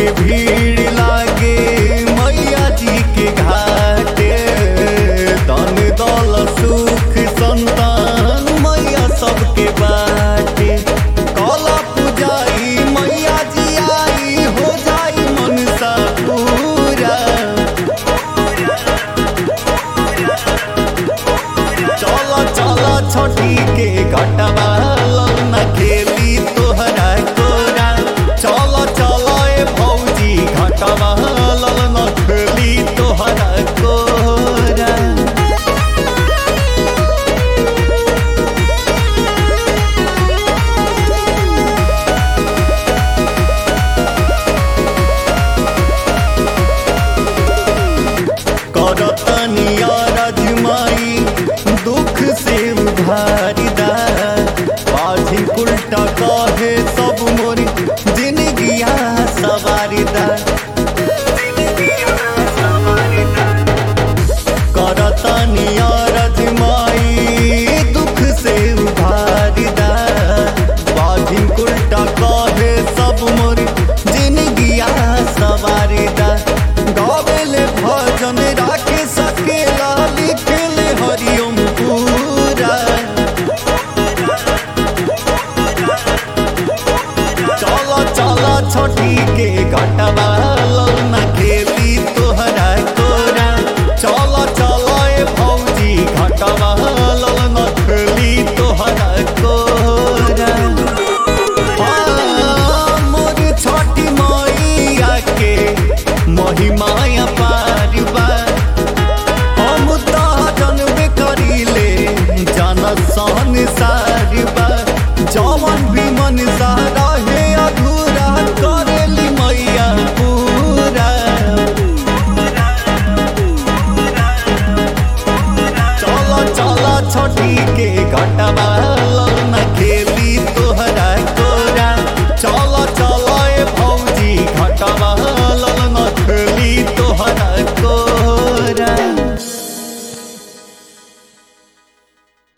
के भीड़ लागे मैया जी के घाटे तन दल सुख संतान मैया सबके बाटे कला पुजाई मैया जी आई हो जाई मनसा पूरा चला चला छठी के घटवा लौना खेली तोहरा कोरा चला चला ए भौजी घटवा लौना खेली तोहरा कोरा करतनिया रजमाई दुख से उभारिदा बाझी उल्टा कहे सब मोरी जिंदगिया सवारिदा करतनिया रजमाई दुख से उभारिदा बाझी उल्टा कहे सब मोरी जिंदगिया सवारिदा गावेले भजन राखे सकेला लिखेले हरिओम पूरा चला चला छठी के घटवा लौना खेली तोहरा कोरा चला चला ए भौजी घटवा लौना खेली तोहरा कोरा हाँ, मोर छठी मैया के महिमाया पारिबा हम तो जनबे करीले जन सहन सारिबा जवन भी मन सा रहे अधूरा